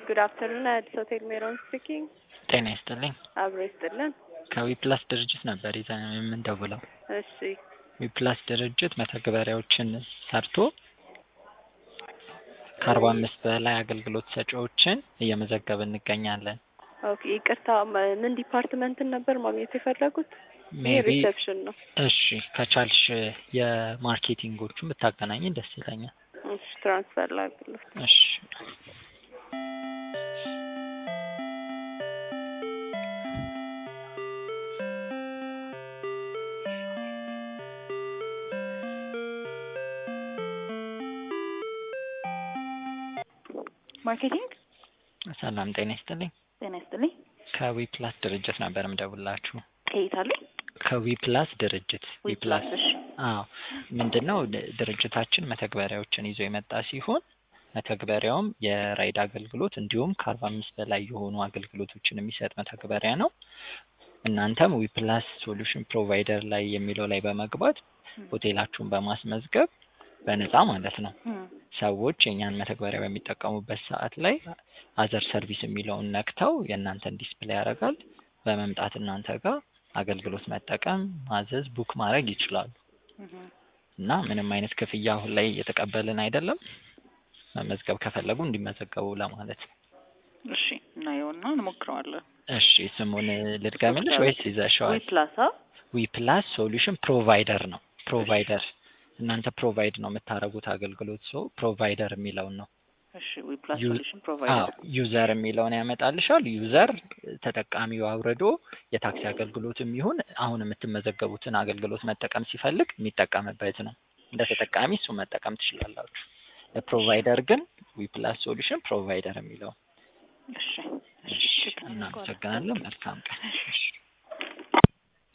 ጉድ አፍተርኑን አዲስ ሆቴል ሜሮን ስፒኪንግ። ጤና ይስጥልኝ። አብሮ ይስጥልን። ከዊፕላስ ድርጅት ነበር ይዘን የምንደውለው። እሺ ዊፕላስ ድርጅት መተግበሪያዎችን ሰርቶ ከአርባ አምስት በላይ አገልግሎት ሰጪዎችን እየመዘገብ እንገኛለን። ኦኬ ይቅርታ፣ መ- ምን ዲፓርትመንትን ነበር ማግኘት የፈለጉት? ይሄ ሜቢ ሪሴፕሽን ነው። እሺ ከቻልሽ የማርኬቲንጎቹን ብታገናኝ ደስ ይለኛል። እሺ ትራንስፈር ላድርግልህ። እሺ ማርኬቲንግ ሰላም ጤና ይስጥልኝ። ጤና ይስጥልኝ። ከዊፕላስ ድርጅት ነበር የምደውላችሁ። ከየት አሉ? ከዊፕላስ ድርጅት ዊፕላስ። እሺ አዎ ምንድን ነው ድ- ድርጅታችን መተግበሪያዎችን ይዞ የመጣ ሲሆን መተግበሪያውም የራይድ አገልግሎት እንዲሁም ከአርባ አምስት በላይ የሆኑ አገልግሎቶችን የሚሰጥ መተግበሪያ ነው። እናንተም ዊፕላስ ሶሉሽን ፕሮቫይደር ላይ የሚለው ላይ በመግባት ሆቴላችሁን በማስመዝገብ በነፃ ማለት ነው እም፣ ሰዎች የእኛን መተግበሪያ በሚጠቀሙበት ሰዓት ላይ አዘር ሰርቪስ የሚለውን ነክተው የእናንተን ዲስፕሌይ ያደርጋል። በመምጣት እናንተ ጋር አገልግሎት መጠቀም፣ ማዘዝ፣ ቡክ ማድረግ ይችላሉ እም። እና ምንም አይነት ክፍያ አሁን ላይ እየተቀበልን አይደለም። መመዝገብ ከፈለጉ እንዲመዘገቡ ለማለት ነው። እሺ እናየውና እንሞክረዋለን። እሺ ስሙን ልድገምልሽ ወይስ ይዘሽዋል? ዊፕላስ አ ዊፕላስ ሶሉሽን ፕሮቫይደር ነው። ፕሮቫይደር እናንተ ፕሮቫይድ ነው የምታደርጉት አገልግሎት ሰው ፕሮቫይደር የሚለውን ነው እሺ ዊፕላስ ዩ- ሶሉሽን አዎ ፕሮቫይደር ዩዘር የሚለውን ያመጣልሻል። ዩዘር ተጠቃሚው አውርዶ የታክሲ አገልግሎትም ይሁን አሁን የምትመዘገቡትን አገልግሎት መጠቀም ሲፈልግ የሚጠቀምበት ነው። እንደ ተጠቃሚ እሱ መጠቀም ትችላላችሁ። ለፕሮቫይደር ግን ዊፕላስ ሶሉሽን ፕሮቫይደር የሚለው እሺ እሺ፣ እናመሰግናለን። መልካም ቀን። እሺ